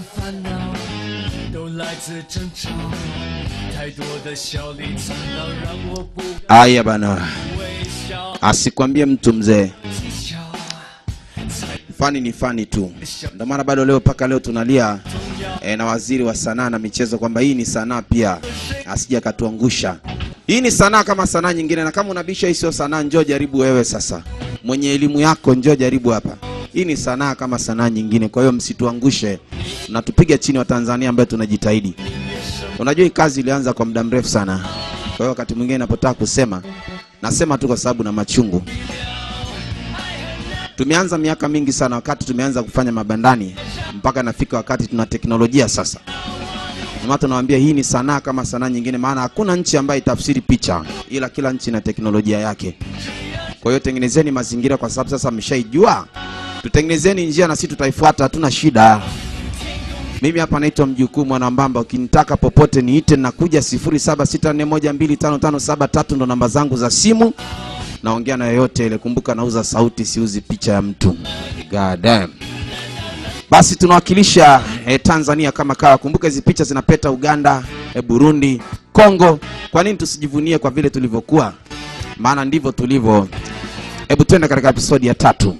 烦恼都来自争吵，太多的笑里藏刀，让我不 Aya bana, 微笑。 asikwambie mtu mzee, 技巧才 fani ni fani tu. Ndio maana bado leo mpaka leo tunalia e, na waziri wa sanaa na michezo kwamba hii ni sanaa pia, asija akatuangusha. Hii ni sanaa kama sanaa nyingine, na kama unabisha hii sio sanaa, njoo jaribu wewe sasa. Mwenye elimu yako, njoo jaribu hapa. Hii ni sanaa kama sanaa nyingine, kwa hiyo msituangushe na tupiga chini wa Tanzania ambaye tunajitahidi. Unajua hii kazi ilianza kwa muda mrefu sana, kwa hiyo wakati mwingine napotaka kusema nasema tu kwa sababu na machungu. Tumeanza miaka mingi sana, wakati tumeanza kufanya mabandani mpaka nafika wakati tuna teknolojia sasa. Ndio maana tunawaambia hii ni sanaa kama sanaa nyingine, maana hakuna nchi ambayo itafsiri picha, ila kila nchi na teknolojia yake. Kwa hiyo tengenezeni mazingira, kwa sababu sasa mmeshaijua. Tutengenezeni njia na sisi tutaifuata, hatuna shida. Mimi hapa naitwa mjukuu Mwanambamba, ukinitaka popote niite, nakuja 0764125573 ndo namba zangu za simu. Naongea na yoyote ile, kumbuka nauza sauti, siuzi picha ya mtu. God damn. Basi tunawakilisha eh, Tanzania kama kawa. Kumbuka hizi picha zinapeta Uganda, eh, Burundi, Kongo. Kwa nini tusijivunie kwa vile tulivyokuwa? Maana ndivyo tulivyo. Hebu twende katika episodi ya tatu.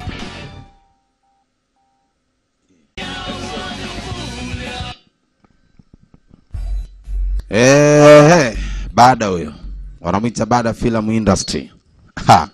Eh, baada huyo wanamwita baada film industry. Ha.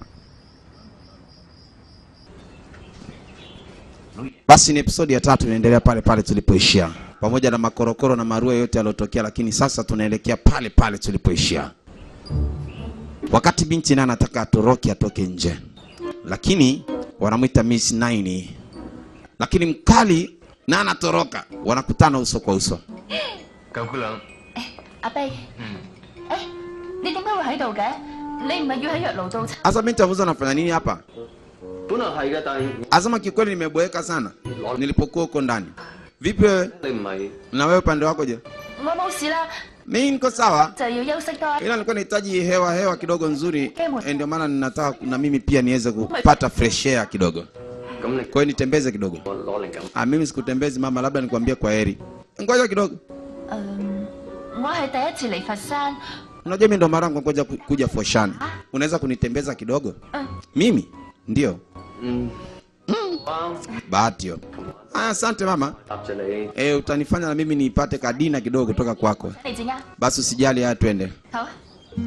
Basi ni episodi ya tatu inaendelea pale pale tulipoishia, pamoja na makorokoro na marua yote yaliyotokea, lakini sasa tunaelekea pale pale tulipoishia. Wakati binti naye anataka atoroke atoke nje, lakini wanamwita Miss Nine, lakini mkali na anatoroka, wanakutana uso kwa uso. 九姑娘， 阿碧，誒、你點解會喺度嘅？你唔係要喺藥爐度 Sasa binti amuza anafanya nini hapa? 本來係嘅，但係 Asema kikweli nimeboeka sana nilipokuwa huko ndani. Vipi wewe? 你唔係 Na wewe upande wako je? 我冇事啦， Mimi niko sawa, 就要休息多。 ila nilikuwa nahitaji hewa hewa kidogo nzuri, eh, ndio maana ninataka na mimi pia niweze kupata fresh air kidogo. 咁你 Kwa hiyo nitembeze kidogo. 我攞靈感。 Ah, mimi sikutembezi mama, labda nikwambie kwa heri. Ngoja kidogo. 嗯，我係第一次嚟佛山， Unajua mimi ndo mara yangu ngoja ku- kuja Foshan. Unaweza kunitembeza kidogo? 嗯， Mimi? Ndio. 嗯，啊， Bahati hiyo. Ah, asante mama. 答住你。 Eh, utanifanya na mimi nipate kadina kidogo kutoka kwako. 你陣間 Basi usijali, haya twende. 好啊。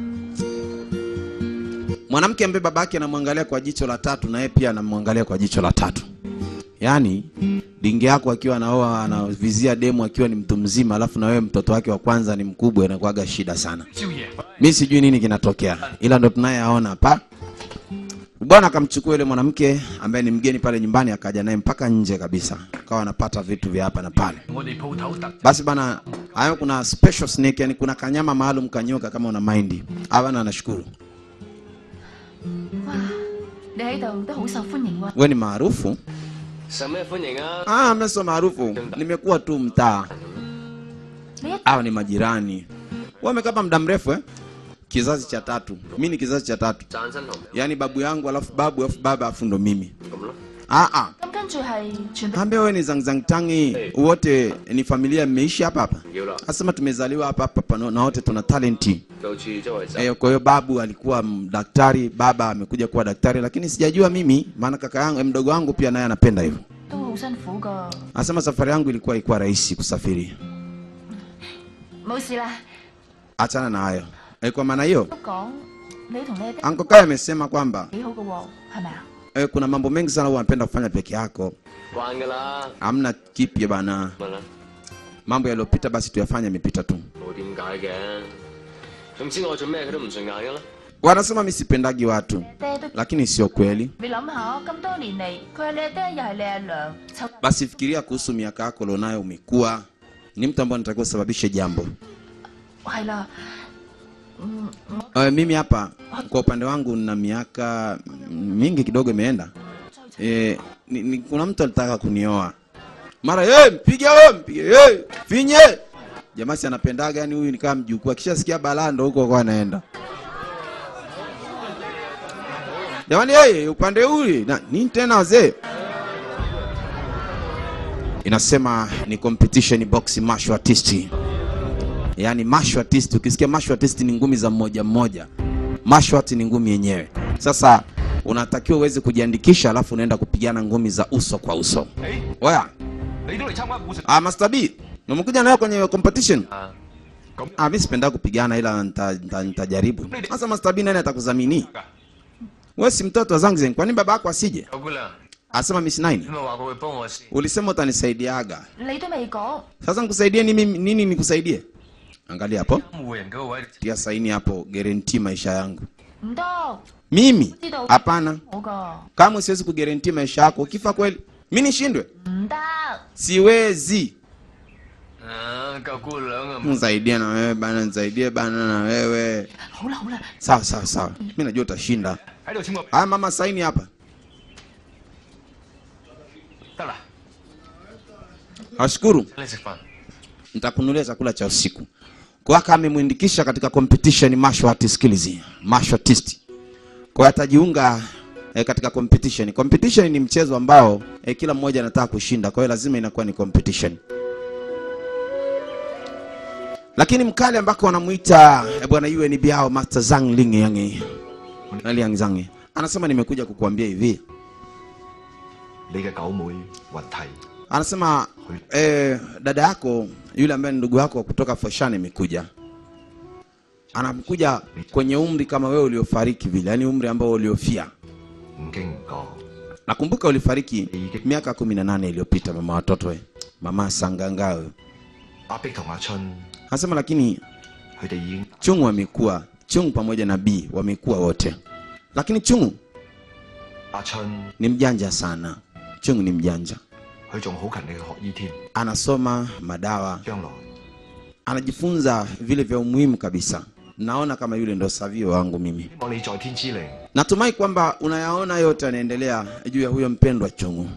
Mwanamke ambaye babake anamwangalia kwa jicho la tatu na yeye pia anamwangalia kwa jicho la tatu. Yaani dingi yako akiwa anaoa anavizia demu akiwa ni mtu mzima, alafu na wewe mtoto wake wa kwanza ni mkubwa, inakuwaga shida sana. Mi sijui nini kinatokea, ila ndo tunayeaona hapa. Bwana akamchukua yule mwanamke ambaye ni mgeni pale nyumbani, akaja naye mpaka nje kabisa, akawa anapata vitu vya hapa na pale. Basi bana, hayo kuna special snake, yani kuna kanyama maalum kanyoka, kama una mind. Bana, anashukuru 哇，你喺度都好受歡迎喎。 we ni maarufu 受咩歡迎啊？ Ah, mimi sio maarufu, nimekuwa tu mtaa. 你一 Hawa ni majirani. Wewe umekaa hapa muda mrefu eh? Kizazi cha tatu. Mimi ni kizazi cha tatu, 贊身同 yaani babu yangu alafu babu alafu baba alafu ndo mimi. 咁咯。 Ah ah, 咁跟住係全部 ambia wewe ni zangzang tangi, wote ni familia mmeishi hapa hapa. 唔要啦， Asema tumezaliwa hapa hapa hapa na wote tuna talenti. 到處周圍走。 Eh, kwa hiyo babu alikuwa m- daktari, baba amekuja kuwa daktari, lakini sijajua mimi, maana kaka yangu mdogo wangu pia naye anapenda hivyo. 都好辛苦噶。 Anasema safari yangu ilikuwa ilikuwa rahisi kusafiri. 冇事啦， Achana na hayo. E, kwa maana hiyo 都講你同你爹 Anko Kai amesema kwamba 幾好噶喎，係咪啊？ e, kuna mambo mengi sana huwa anapenda kufanya peke yako, 慣㗎啦， hamna kipya bana. 問啦， Mambo yaliyopita basi tuyafanye, yamepita tu. 冇點解嘅。總之我做咩佢都唔順眼㗎啦。 Wanasema mimi sipendagi watu, 爹都 lakini sio kweli. 你諗下，咁多年嚟，佢係你阿爹又係你阿娘，湊 Basi fikiria kuhusu miaka yako ulionayo, umekuwa ni mtu ambaye anatakiwa usababishe jambo. 係啦。嗯，我 E, mimi hapa kwa upande wangu na miaka mingi kidogo imeenda. E, ni, ni, kuna mtu alitaka kunioa mara hey, mpige wewe mpige hey, finye jamaa si anapendaga yani huyu ni kama mjukuu akishasikia balaa ndo huko kwa anaenda jamani hey, upande huu na nini tena wazee inasema ni competition box martial artist yaani martial artist ukisikia martial artist ni ngumi za mmoja mmoja martial art ni ngumi yenyewe sasa unatakiwa uweze kujiandikisha alafu unaenda kupigana ngumi za uso kwa uso 誒， oya 你都嚟參加武術 ah, Master B umekuja nayo kwenye competition 啊， ah, mi sipenda kupigana ila nita- nita- nitajaribu sasa Master B nani atakudhamini 㗎？ wewe si mtoto wa Zangzen kwa nini baba yako asije 九姑娘， asema Miss Nine 你咪話佢會幫我先。 ulisema utanisaidiaga 你都未講， sasa nikusaidie nini, nini nikusaidie angalia hapo 監護人嗰個位， tia saini hapo guarantee maisha yangu 唔得， mimi 知道 hapana 我噶， kama siwezi kuguarantee maisha yako ukifa kweli mi nishindwe 唔得， siwezi 啊，九姑娘啊， nisaidie na wewe bana nisaidie bana na wewe 好啦好啦， sawa sawa sawa mi najua utashinda 喺度簽個名 haya mama saini hapa 得啦。 nashukuru 請你食飯。 nitakunulia chakula cha usiku kwa hiyo kama amemwindikisha katika competition martial arts skills martial artist kwa hiyo atajiunga eh, katika competition competition ni mchezo ambao eh, kila mmoja anataka kushinda kwa hiyo lazima inakuwa ni competition lakini mkali ambako wanamuita eh, bwana UNB hao Master Zhang Ling Yang Liang Zhang anasema nimekuja kukuambia hivi 你嘅九妹雲提 anasema eh, dada yako yule ambaye ni ndugu yako kutoka Foshan imekuja anakuja kwenye umri kama wewe uliofariki vile yani umri ambao uliofia 唔經唔覺， nakumbuka ulifariki miaka kumi na nane iliyopita mama watoto we mama sangangawe 阿碧同阿春 anasema lakini 佢哋已經 chungu wamekuwa chungu pamoja na b wamekuwa wote lakini chungu 阿春 ni mjanja sana chungu ni mjanja 佢仲好勤力去學醫添， anasoma madawa 將來 anajifunza vile vya umuhimu kabisa naona kama yule ndo savio wangu mimi 希望你在天之靈 natumai kwamba unayaona yote yanaendelea juu ya huyo mpendwa chungu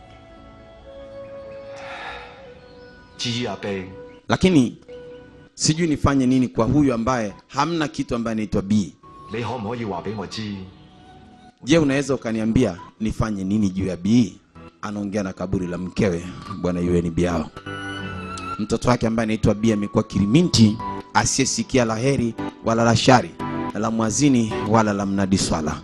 至於阿碧， lakini sijui nifanye nini kwa huyu ambaye hamna kitu ambaye anaitwa b 你可唔可以話俾我知？ je unaweza ukaniambia nifanye nini juu ya b anaongea na kaburi la mkewe bwana un biao mtoto wake ambaye anaitwa b amekuwa kiriminti asiyesikia la heri wala la shari la mwazini wala la mnadi swala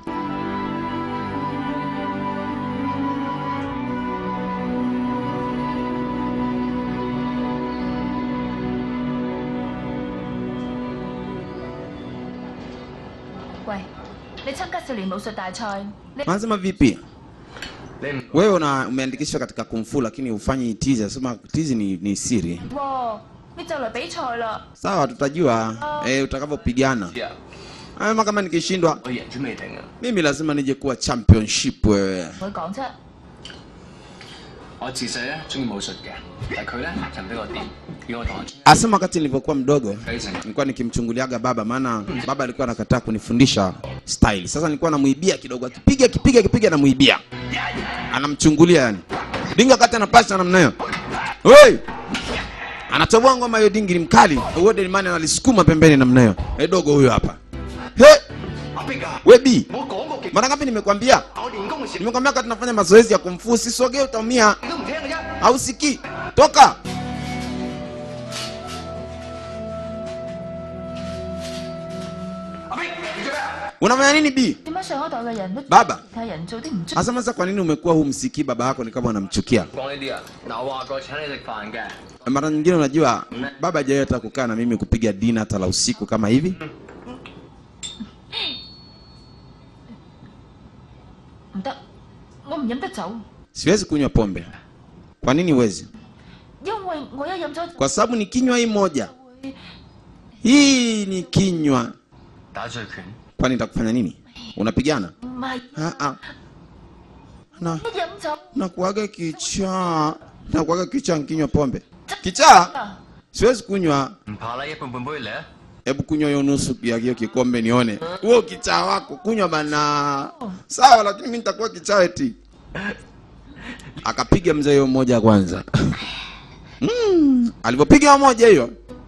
喂，你參加少年武術大賽，你 anasema vipi 你唔 wewe una umeandikishwa katika kumfu lakini ufanyi tizi anasema tizi ni, ni siri 喎，你就嚟比賽啦， sawa tutajua eh, utakavyopigana 知啊？ ama kama nikishindwa 我贏咗未定啊！ mimi lazima nije kuwa championship wewe 同佢講啫。 我自細咧中意武術嘅，但係佢咧就唔俾我掂，要我同阿 asema wakati nilivyokuwa mdogo 繼承。 nilikuwa nikimchunguliaga baba maana baba alikuwa anakataa kunifundisha style sasa nilikuwa namuibia kidogo akipiga akipiga akipiga namuibia anamchungulia yani dinga kati anapasha namna hiyo Oi! anatoboa ngoma hiyo dingi ni mkali uode mani analisukuma pembeni namna hiyo Eh, dogo huyo hapa he 阿碧啊， we b 我講過極， mara ngapi nimekwambia 我練功嘅時 nimekwambia wakati tunafanya mazoezi ya kumfu sisogee utaumia 你都唔聽嘅啫。 hausikii toka unafanya nini b 點解上一代嘅人都 Baba 其他人做啲唔足？ hasa sasa kwa nini umekuwa humsikii baba yako ni kama unamchukia 講呢啲啊，嗱我話過請你食飯嘅， mara nyingine unajua baba hajawahi hata kukaa na mimi kupiga dina hata la usiku kama hivi 唔得，我唔飲得酒， siwezi kunywa pombe kwa nini huwezi 因為我一飲咗 kwa sababu ni kinywa hii moja 會 hii ni kinywa 打醉拳。 kwani nitakufanya nini unapigana 唔係 Ah, ah. na 一飲酒 nakuaga kichaa nakuaga kichaa nkinywa pombe kichaa 啊！ siwezi kunywa 唔怕啦，一半半杯嚟啊！ hebu kunywa hiyo nusu ya hiyo kikombe nione huo kichaa wako kunywa bana sawa lakini mi nitakuwa kichaa eti akapiga mzee hiyo moja kwanza mm. alivyopiga hiyo moja hiyo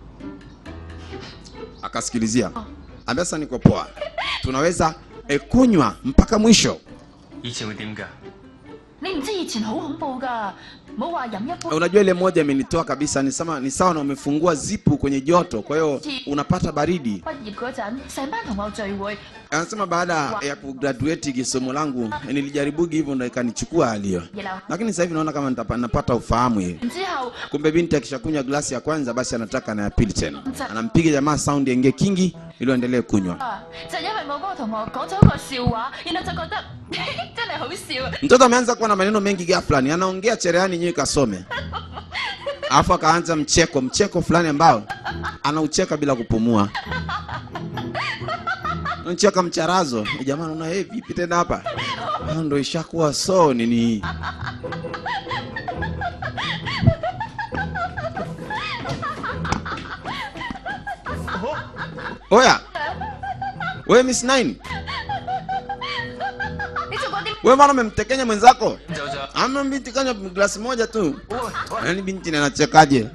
akasikilizia ambia sasa niko poa tunaweza e, kunywa mpaka mwisho 以前會點㗎？ 你唔知以前好恐怖㗎， 唔好話飲一杯。 Unajua ile moja imenitoa kabisa, ni sama ni sawa na umefungua zipu kwenye joto, kwa hiyo unapata baridi. 畢業嗰陣，成班同學聚會， Anasema baada ya kugraduate kisomo langu nilijaribugi hivyo, ndo ikanichukua hali hiyo, 熱鬧。 lakini sasa hivi naona kama nitapa- napata ufahamu hivi. 然之後 Kumbe binti akishakunywa glasi ya kwanza, basi anataka na ya pili tena, anampiga jamaa sound yenge kingi ili aendelee kunywa. 啊，就因為我嗰個同學講咗一個笑話，然後就覺得真係好笑。 Mtoto ameanza kuwa na maneno mengi ghafla, ni anaongea cherehani nyewe kasome, alafu akaanza mcheko mcheko fulani ambao anaucheka bila kupumua, anacheka mcharazo. Eh, Jamaa naona hey, vipi tena hapa? Ah, ndo ishakuwa so nini? Oya, we Miss Nine, 你做過啲 we mbona umemtekenya mwenzako? 走咗。 Ama binti kanywa glasi moja tu. Yaani binti na anachekaje?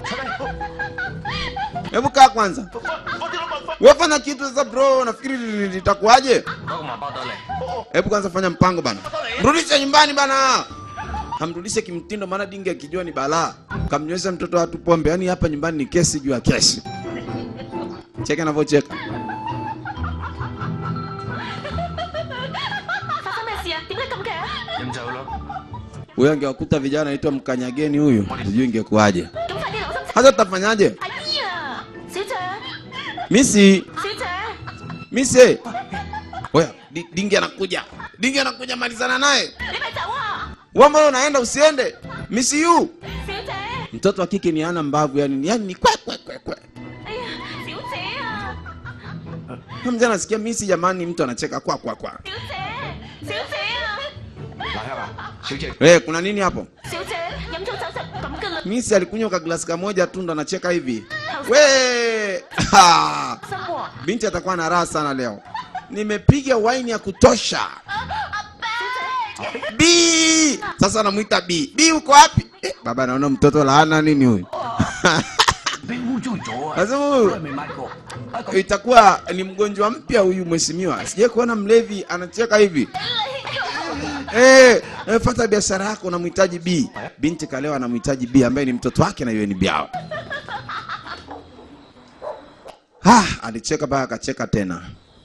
Hebu kaa kwanza. Wewe fanya kitu sasa bro, nafikiri li- litakuwaje? 攞個麻包袋嚟。 Hebu kwanza fanya mpango bana. Mrudishe nyumbani bana. Kamrudishe kimtindo maana dingi akijua ni balaa. Kamnywesha mtoto watu pombe. Yaani hapa nyumbani ni kesi juu ya kesi. Cheka anavyocheka. 發生咩事啊？點解咁嘅？ 飲酒咯。 Huyo angewakuta vijana anaitwa mkanyageni huyu. Sijui ingekuwaje. 咁快啲留心。 Hata tutafanyaje? 阿姨啊，小姐， Misi, 小姐， Misi. Oya, di- dingi anakuja. Dingi anakuja malizana naye. 你咪走啊！ Wewe mbona unaenda usiende? Misi yu. 小姐， Mtoto wa kike ni ana mbavu yani, yani ni kwe kwe kwe kwe. 哎呀，小姐啊， Huyo Mzee anasikia misi jamani, mtu anacheka kwa kwa kwa. 小姐，小姐啊， 蘭香啊，小姐， Eh, kuna nini hapo? 小姐，飲咗酒就咁噶啦， Misi alikunywa ka glasi kamoja tu ndo anacheka hivi. We! Ha! 心喎。 Binti atakuwa na raha sana leo. Nimepiga waini ya kutosha. B! Sasa namuita B. B uko wapi? Eh, baba naona mtoto laana nini huyu? 俾污糟咗啊！ Sasa 都 huyu 係未買過。啊咁 itakuwa ni mgonjwa mpya huyu mheshimiwa. Sijai kuona mlevi anacheka hivi. Eh, eh, fata biashara yako unamhitaji B. Binti kalewa anamhitaji B ambaye ni mtoto wake na yeye ni biao. Ah, alicheka mpaka akacheka tena.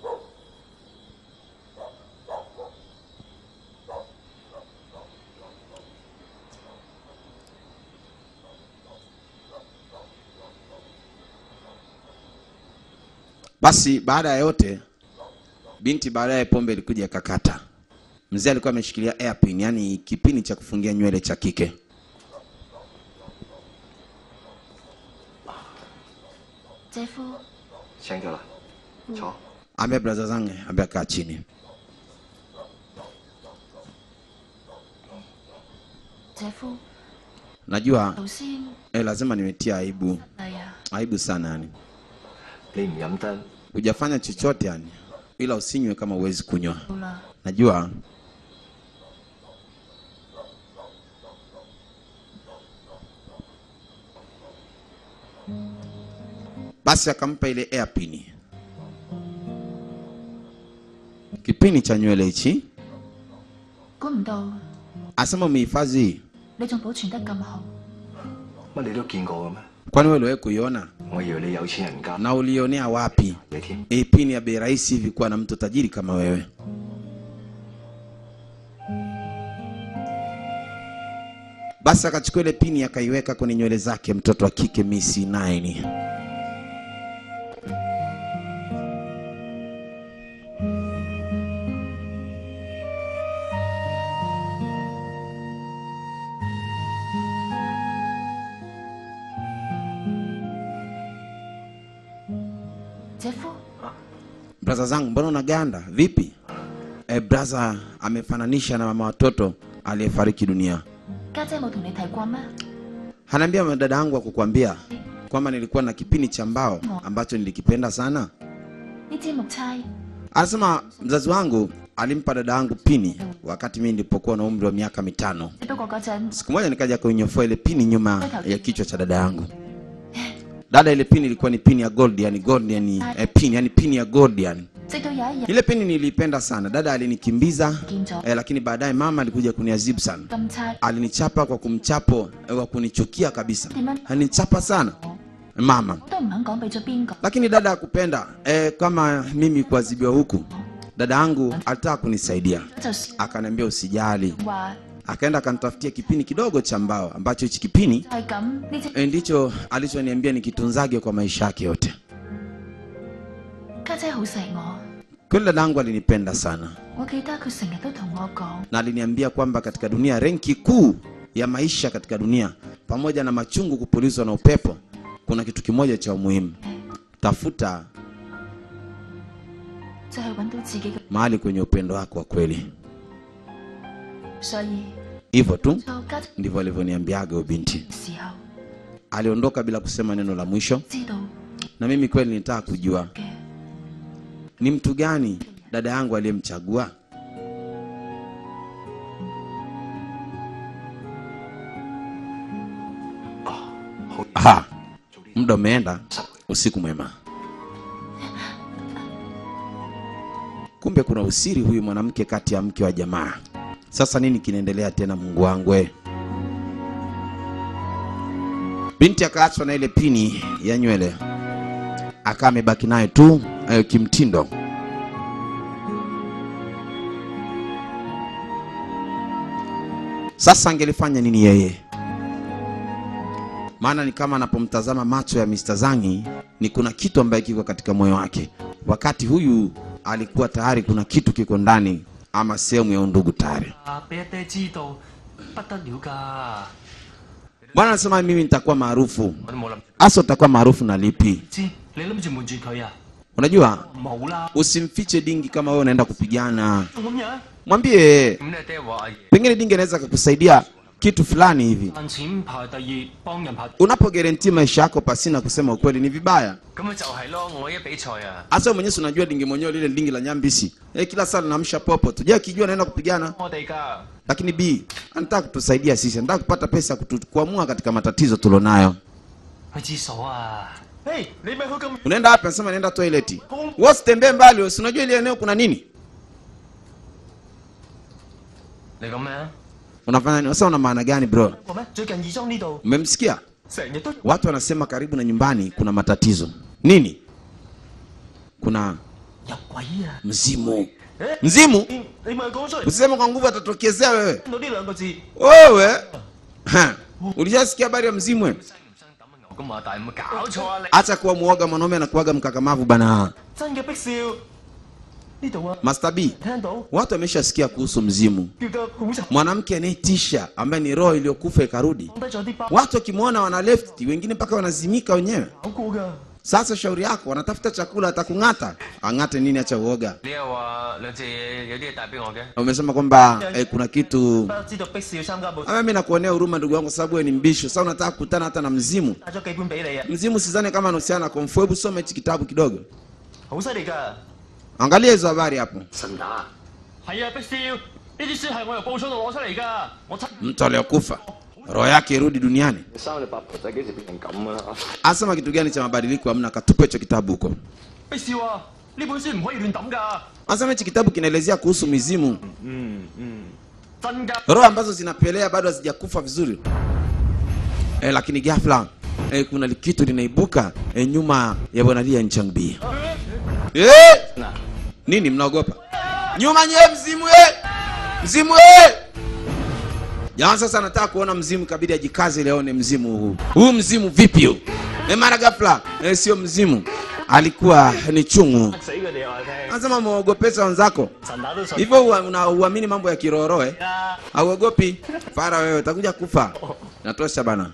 Basi baada ya yote binti baadaye pombe ilikuja ikakata. Mzee alikuwa ameshikilia hairpin, yani kipini cha kufungia nywele cha kike. 姐夫， 醒咗啦，坐。 Ambia braza zangu, ambia kaa chini. 姐夫， Najua 頭先 eh, lazima nimetia aibu, 係啊， aibu sana yani. 你唔飲得， Hujafanya chochote yani, ila usinywe kama uwezi kunywa. 好啦， Najua basi akampa ile hairpin, kipini cha nywele hichi. 估唔到 Asema umehifadhi hii, 你仲保存得咁好， 乜你都見過嘅咩？ kwani wewe uliwahi kuiona 我以為你有錢人家 na ulionea wapi? 嘢添。 Hii pini ya bei rahisi hivi kuwa na mtu tajiri kama wewe? Basi akachukua ile pini akaiweka kwenye nywele zake, mtoto wa kike Missy Nine. Braza zangu, mbona unaganda vipi? E, braza amefananisha na mama watoto aliyefariki dunia. 家姐冇同你提過咩？ Anaambia dada yangu akukwambia kwamba nilikuwa na kipini cha mbao ambacho nilikipenda sana. 呢支木釵 Anasema mzazi wangu alimpa dada yangu pini wakati mimi nilipokuwa na umri wa miaka mitano. 只不過嗰陣 Siku moja nikaja kuinyofoa ile pini nyuma ya kichwa cha dada yangu. dada ile pini ilikuwa ni pini ya gold yani gold yani eh, pini yani pini ya gold yani 直到有一日 ile pini niliipenda sana dada alinikimbiza 見咗 eh, lakini baadaye mama alikuja kuniazibu sana 咁差， alinichapa kwa kumchapo eh, wa kunichukia kabisa 點樣 alinichapa sana mama 我都唔肯講俾咗邊個。 lakini dada hakupenda eh, kama mimi kuadhibiwa huku dada yangu alitaka kunisaidia 就算 akaniambia usijali 話 akaenda akanitafutia kipini kidogo cha mbao ambacho hichi kipini 係咁，呢只 eh, ndicho alichoniambia nikitunzage kwa maisha yake yote 家姐好錫我， kweli dada yangu alinipenda sana 我記得佢成日都同我講， na aliniambia kwamba katika dunia renki kuu ya maisha katika dunia pamoja na machungu kupulizwa na upepo kuna kitu kimoja cha umuhimu tafuta 就係揾到自己嘅。 mahali kwenye upendo wako wa kweli 所以 hivyo tu 做家姐 ndivyo alivyoniambiaga huyo binti 嘅時候， aliondoka bila kusema neno la mwisho 知道 na mimi kweli nilitaka kujua 嘅 ni mtu gani dada yangu aliyemchagua Aha, muda umeenda usiku mwema kumbe kuna usiri huyu mwanamke kati ya mke wa jamaa sasa nini kinaendelea tena mungu wangu we binti akaachwa na ile pini ya nywele akawa amebaki naye tu eh, kimtindo sasa angelifanya nini yeye maana ni kama anapomtazama macho ya Mr. Zangi ni kuna kitu ambaye kiko katika moyo wake wakati huyu alikuwa tayari kuna kitu kiko ndani ama sehemu ya undugu tayari 啊，俾阿爹知道不得了㗎， bwana anasema mimi nitakuwa maarufu 我都冇諗住 hasa utakuwa maarufu na lipi 知，你諗住瞞住佢啊？ unajua 冇啦， usimfiche dingi kama wewe unaenda kupigana 咁樣 mwambie 咁你爹話阿爺 pengine dingi anaweza kukusaidia kitu fulani hivi 賺錢排第二，幫人排， unapogerenti maisha yako pasina kusema ukweli ni vibaya 咁咪就係咯，我一比賽啊， hasa wewe mwenyewe si unajua dingi mwenyewe lile dingi la nyambisi eh, kila saa linamsha popo tu je akijua naenda kupigana 我哋㗎。 lakini b anataka kutusaidia sisi anataka kupata pesa ya kutu, kuamua katika matatizo tulionayo 去廁所啊！誒，你咪去咁 unaenda wapi anasema naenda toileti wewe usitembee mbali wewe si unajua ile eneo kuna nini 你咁咩？ unafanya nini sasa una maana gani bro 個咩？最近義莊呢度 umemsikia 成日都 watu wanasema karibu na nyumbani kuna matatizo nini kuna 入鬼啊！ mzimu 誒， mzimu 你你咪講出嚟， usiseme kwa nguvu atatokezea wewe 聽到呢兩個字， wewe ha, ulishasikia habari ya mzimu wewe? 牛咁話大，有冇搞錯啊你？ acha kuwa muoga mwanaume anakuaga mkakamavu bana 真嘅逼笑呢度啊！ master b 聽到 watu wameshasikia kuhusu mzimu 叫得好慘， mwanamke anayetisha ambaye ni roho iliyokufa ikarudi 放低咗啲包 watu wakimwona wana left wengine mpaka wanazimika wenyewe 搞過㗎。 sasa shauri yako wanatafuta chakula atakung'ata ang'ate nini acha uoga 你又話兩隻嘢有啲嘢帶俾我嘅， umesema kwamba eh, kuna kitu 不知道逼笑參加冇 ama mimi nakuonea huruma ndugu yangu sababu wewe ni mbisho sasa unataka kukutana hata na mzimu 帶咗幾本俾你啊， mzimu sidhani kama anahusiana na komfu hebu soma hichi kitabu kidogo 好犀利㗎！ angalia hizo habari hapo 神打。 係啊，逼笑呢啲書係我由報章度攞出嚟㗎，我親 mtu aliyokufa roho yake irudi duniani 生你八婆仔幾時變成咁啊？ asema kitu gani cha mabadiliko hamna katupe hicho kitabu huko 逼笑啊！呢本書唔可以亂抌㗎， anasema hichi kitabu kinaelezea kuhusu mizimu 真㗎！ roho ambazo zinapelea bado hazijakufa vizuri e, lakini ghafla e, kuna kitu linaibuka e, nyuma ya bwana lia nchangbi e, nini mnaogopa nyuma nye mzimu e! mzimu e! jamaa sasa anataka kuona mzimu kabidi ajikaze ili aone mzimu huu huu mzimu vipi huu e, mara ghafla e, sio mzimu alikuwa ni chungu 死佢哋話你聽， anasema mwogopesa wenzako 神打都信 hivyo ua- una- uamini mambo ya kiroro eh? 啊！ hauogopi fara wewe utakuja kufa natosha bana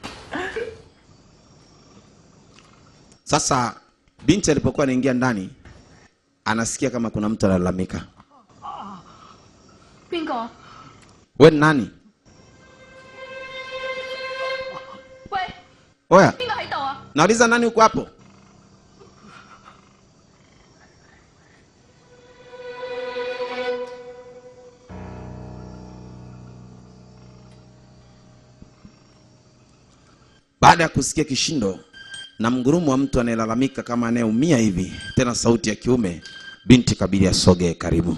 sasa binti alipokuwa anaingia ndani anasikia kama kuna mtu analalamika 邊個？ we ni nani 喂， oya 邊個喺度啊？ nauliza nani huko hapo baada ya kusikia kishindo na mgurumo wa mtu anayelalamika kama anayeumia hivi, tena sauti ya kiume. Binti kabidi asogee karibu.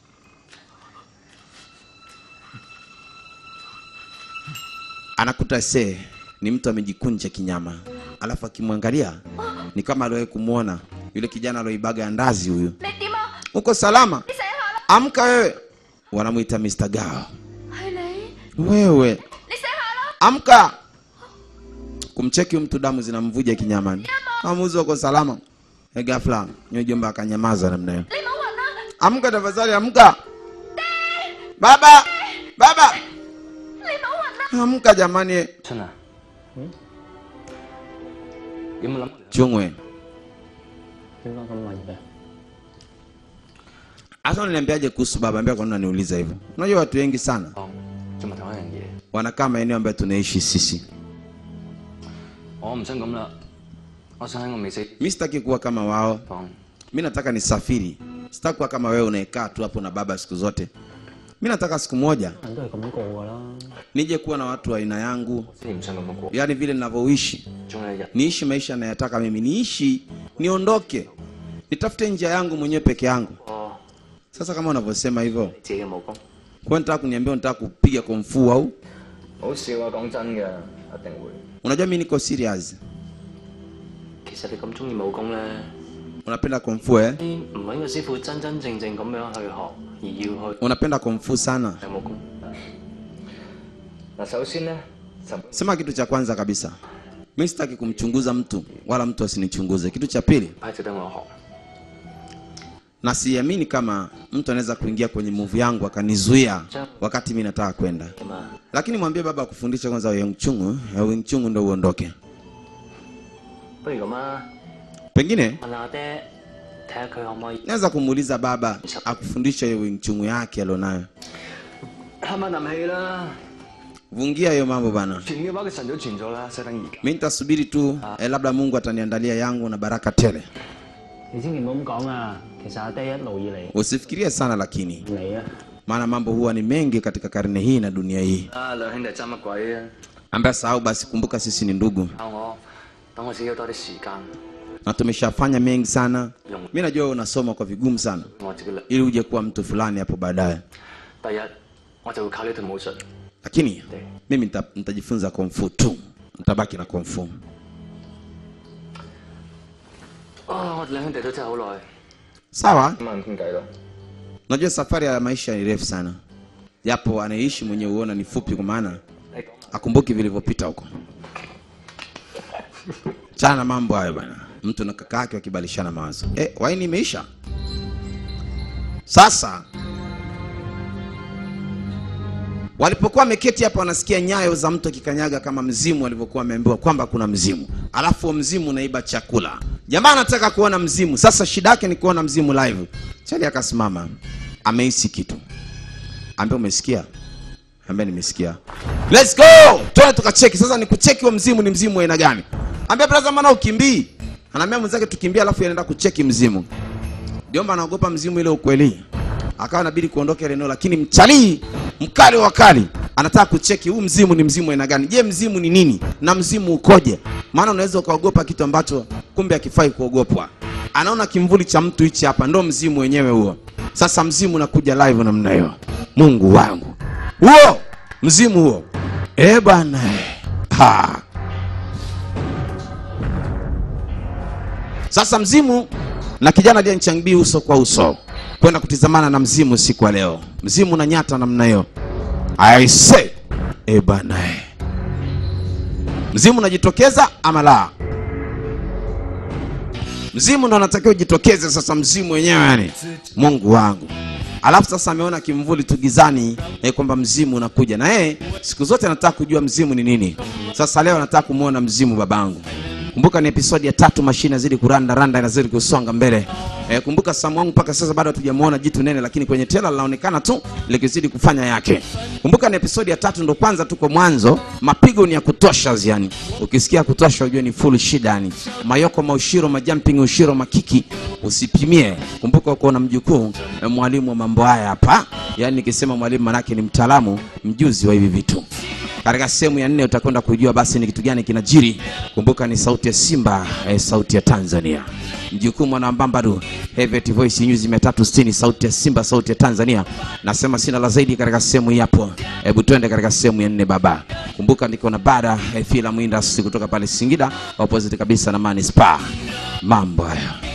Anakuta see ni mtu amejikunja kinyama, alafu akimwangalia ni kama aliwahi kumwona yule kijana alioibaga andazi. Huyu 你點啊？ uko salama? 你醒下啦！ Amka wewe, wanamwita Mr. Gao. 係你， Wewe 你醒下啦！ amka! Kumcheki huyu mtu, damu zinamvuja kinyamani. Amuzi uko salama? E, ghafla nyojomba akanyamaza namna hiyo. 你冇暈啦！ Amka tafadhali, amka! Baba, baba, 你冇暈啦！ amka jamani! 春啊，有冇諗過 Chungwe, 點解咁問嘅？ hasa unaniambiaje kuhusu baba? Ambia kwa nini unaniuliza hivyo? Unajua watu wengi sana 講做埋同一樣嘢？ wanakaa maeneo ambayo tunaishi sisi. 我唔想咁啦，我想喺我未死 Mi sitaki kuwa kama wao, 講， mi nataka nisafiri. Sitaki kuwa kama wewe unaekaa tu hapo na baba siku zote. Mi nataka siku moja 人都係咁過㗎啦。 nije kuwa na watu wa aina yangu, 先唔想咁樣過。 yaani vile ninavyoishi, 總有一日， niishi maisha nayataka mimi, niishi, niondoke, nitafute njia yangu mwenyewe peke yangu. 我 Sasa kama unavyosema hivyo, 自己嘅武功。 kwa nataka kuniambia unataka kupiga kumfu au? 好笑啊！講真嘅，一定會。 Unajua mimi niko serious. 其實你咁中意武功咧， Unapenda kumfu eh? 你唔揾個師傅真真正正咁樣去學，而要去 Unapenda kumfu sana. 學武功。嗱，首先咧就 Sema kitu cha kwanza kabisa, mi sitaki kumchunguza mtu wala mtu asinichunguze. Kitu cha pili, 派值得我學。 na siamini kama mtu anaweza kuingia kwenye movie yangu akanizuia wakati mi nataka kwenda. 咁啊， Lakini mwambie baba akufundishe kwanza Wing Chun, eh, Wing Chun ndo uondoke. 不如咁啊， Pengine 問阿爹睇下佢可唔可以 naweza kumuuliza baba akufundishe hiyo Wing Chun yake alionayo. 慳翻啖氣啦。 Vungia hiyo mambo bana. 傳嘅話，佢神早傳咗啦，西等而家。 Mi nitasubiri tu eh, labda Mungu ataniandalia yangu na baraka tele. 你千祈唔好咁講啊！其實阿爹一路以嚟 Usifikirie sana lakini, 你啊， maana mambo huwa ni mengi katika karne hii na dunia hii. 啊，兩兄弟爭乜鬼啊？ Ambaye sahau basi, kumbuka sisi ni ndugu 教我，等我自己有多啲時間， na tumeshafanya mengi sana. Mi najua wewe unasoma kwa vigumu sana 我自己力。 ili uje kuwa mtu fulani hapo baadaye, 第日我就會靠呢套武術。 lakini mimi nita, nitajifunza komfu tu, nitabaki na komfu. 啊，我哋兩兄弟都真係好耐。 Sawa, 咁啊，傾偈咯。 najua safari ya maisha ni refu sana, japo anaishi mwenye huona ni fupi, kwa maana 你講 akumbuki vilivyopita huko. Chana na mambo hayo bana, mtu na kaka yake wakibadilishana mawazo. Eh, waini imeisha sasa. Walipokuwa wameketi hapa, wanasikia nyayo za mtu akikanyaga kama mzimu, alivyokuwa ameambiwa kwamba kuna mzimu, alafu huo mzimu unaiba chakula. Jamaa anataka kuona mzimu, sasa shida yake ni kuona mzimu live. Chali akasimama, amehisi kitu, ambia umesikia? Ambia nimesikia. Let's go, twende tukacheki. Sasa ni kucheki huo mzimu ni mzimu wa aina gani? Ambia brother, maana ukimbii. Anaambia mwenzake tukimbia, alafu anaenda kucheki mzimu. Jomba anaogopa mzimu ile ukweli, akawa inabidi kuondoka ile eneo, lakini mchalii mkali wa kali anataka kucheki huu mzimu ni mzimu aina gani. Je, mzimu ni nini na mzimu ukoje? Maana unaweza ukaogopa kitu ambacho kumbe hakifai kuogopwa. Anaona kimvuli cha mtu hichi hapa, ndo mzimu wenyewe huo. Sasa mzimu unakuja live namna hiyo. Mungu wangu, huo mzimu huo, eh bwana, ha. Sasa mzimu na kijana aliye Nchangbii uso kwa uso kwenda kutizamana na mzimu siku ya leo. Mzimu na nyata namna hiyo. I say, eh bana, eh. mzimu unajitokeza ama la? Mzimu ndo anatakiwa ujitokeze sasa, mzimu wenyewe yani, Mungu wangu. Alafu sasa ameona kimvuli tu gizani eh, kwamba mzimu unakuja na yeye siku zote anataka kujua mzimu ni nini. Sasa leo anataka kumwona mzimu babangu. Kumbuka ni episodi ya tatu, mashine inazidi kuranda randa, inazidi kusonga mbele. E, kumbuka Samu wangu mpaka sasa bado hatujamuona jitu nene, lakini kwenye tela linaonekana tu likizidi kufanya yake. Kumbuka ni episodi ya tatu, ndo kwanza tuko mwanzo, mapigo ni ya kutosha yani. Ukisikia kutosha ujue ni full shida yani. Mayoko maushiro majumping ushiro makiki usipimie. Kumbuka uko na mjukuu e, mwalimu wa mambo haya hapa. Yani nikisema mwalimu manake ni mtaalamu mjuzi wa hivi vitu. Katika sehemu ya nne utakwenda kujua basi ni kitu gani kinajiri. Kumbuka ni sauti ya Simba, eh, sauti ya Tanzania. Mjukumu mwana Mbambadu, Heavyweight Voice News 360, sauti ya Simba, sauti ya Tanzania. Nasema sina la zaidi katika sehemu hii hapo. Hebu twende katika sehemu ya nne baba. Kumbuka niko na bara eh, filamu industry kutoka pale Singida, opposite kabisa na Manispaa. Mambo hayo.